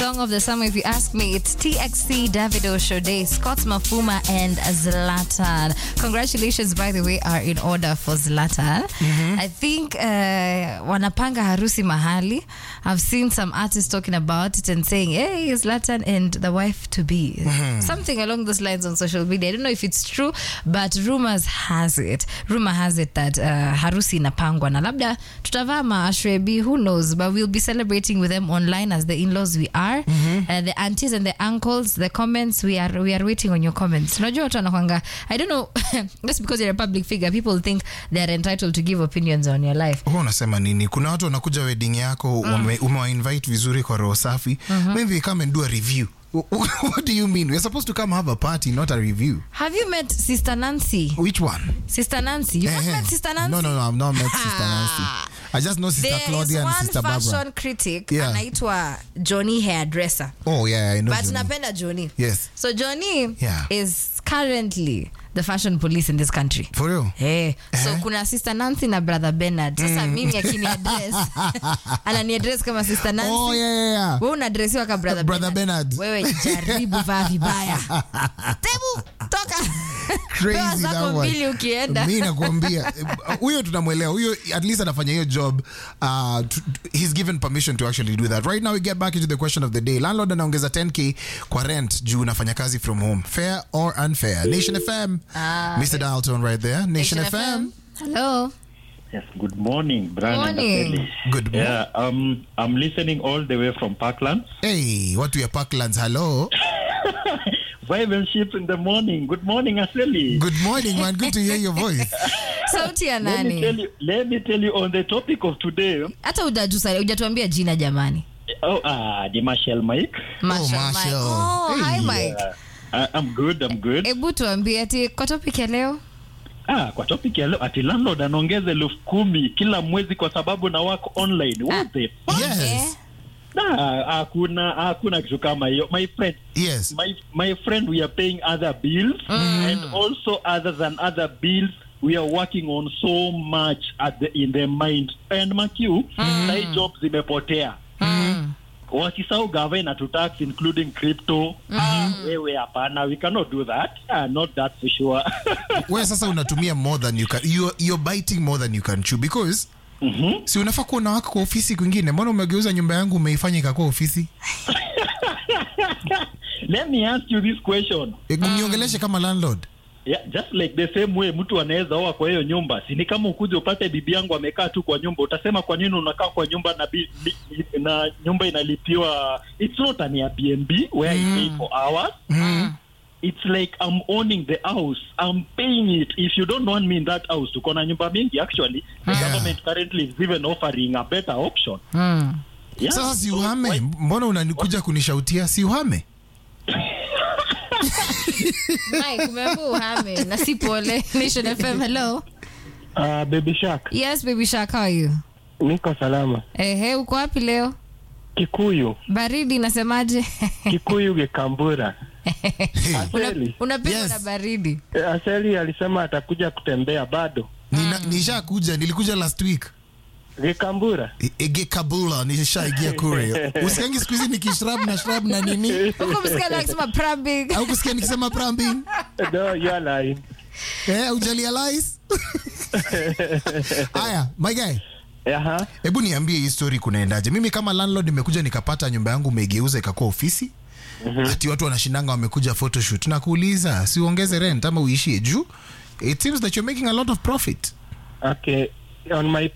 Song of the summer, if you ask me, it's TXC, Davido, Shode, Scott Mafuma, and Zlatan. Congratulations, by the way, are in order for Zlatan. I think uh, wanapanga harusi mahali. I've seen some artists talking about it and saying, hey, Zlatan and the wife to be. Something along those lines on social media. I don't know if it's true, but rumors has it. Rumor has it that uh, harusi inapangwa na labda tutavaa maashrebi, who knows, but we'll be celebrating with them online as the in-laws we are. Uh, the aunties and the uncles, the comments, we are we are waiting on your comments. Unajua watu wanakwanga, I don't know, just because you're a public figure, people think they're entitled to give opinions on your life. huwa unasema nini kuna watu wanakuja wedding yako ume- umewainvite vizuri kwa roho safi maybe come and do a review what do you mean we're supposed to come have a party not a review Have you met Sister Nancy? which one Sister Nancy? You have Eh, met eh. Sister Nancy? no no no i've not met sister nancy i just know sister There is claudia and one sister fashion barbara critic Yeah. anaitwa Johnny hairdresser. oh yeah i know But Johnny. napenda Johnny. yes So Johnny Yeah. is currently the fashion police in this country. for real Hey, so Eh? kuna sister Nancy na brother Bernard. Sasa mimi akini address anani address kama sister Nancy. oh yeah yeah yeah Wewe unadresiwa kama brother, Brother Bernard. Wewe jaribu vaa vibaya. Tebu toka. Pewa crazy zako that one. mbili ukienda. mi nakuambia eh, huyo tunamwelewa huyo at least anafanya hiyo job uh, to, he's given permission to actually do that right now we get back into the question of the day landlord anaongeza 10k kwa rent juu unafanya kazi from home fair or unfair nation fm Ah, mr dalton right there nation, fm. Hello. Yes, good morning, Brian Morning. and Apelli. good morning Yeah, um, I'm listening all the way from Parkland. hey watu ya parklands hello Vibrant ship in the morning. Good morning, Aseli. good morning man good to hear your voice Sauti ya Let me tell nani? you. Let me tell you on the topic of today. Hata hujatusa- hujatuambia jina jamani. Oh, ah, the Marshall Mike. Marshall Mike. Marshall. Oh, hi Hey. Mike. Uh, I'm good. I'm good. Hebu tuambie ati kwa topic ya leo. Ah, kwa topic ya leo ati landlord anaongeza elfu kumi kila mwezi kwa sababu na wako online. What the fuck? yes Nah, hakuna hakuna kitu kama hiyo. My friend, yes my my friend we are paying other bills and also other than other bills we are working on so much at the, in the mind and makiu mm. jobs zimepotea wakisau gava to tax including crypto ah, wewe hapana we cannot do that ah, not that for sure we sasa unatumia more than you can you're, you're biting more than you can chew because Mhm. si unafaa kuwa na wako kwa ofisi kwingine mbona umegeuza nyumba yangu umeifanya ikakuwa ofisi let me ask you this question E, niongeleshe kama landlord yeah, just like the same way mtu anaweza oa kwa hiyo nyumba sini kama ukuje upate bibi yangu amekaa tu kwa nyumba utasema kwa nini unakaa kwa nyumba na, bi, bi, na nyumba inalipiwa it's not an Airbnb where I pay for hours it's like I'm owning the house I'm paying it if you don't want me in that house tuko na nyumba mingi actually the Yeah. government currently is even offering a better option Mm. yeah. sasa si So uhame why- mbona unanikuja kunishautia si uhame Mike, umeambiwa uhame na si pole. Nation FM, hello. Uh, Baby Shark, Yes, baby Shark, how are you? niko salama. Ehe, uko wapi leo? Kikuyu, Baridi inasemaje? Kikuyu Gekambura. Una- Aseli, Unapigwa Yes. na baridi. eh, Aseli alisema atakuja kutembea bado. Nina- nishakuja nilikuja last week Gekambura. E- ege kabula nishaigia kure usikangi siku hizi nikishrab na shrab na nini Huko msikia akisema prambing. au kusikia nikisema prambing No, you are lying. eh, ujalialize haya my guy Aha. hebu niambie hii story kunaendaje mimi kama landlord nimekuja nikapata nyumba yangu umeigeuza ikakuwa ofisi ati watu wanashindanga wamekuja photoshoot na kuuliza si uongeze rent ama uishie juu it seems that you're making a lot of profit Okay. On my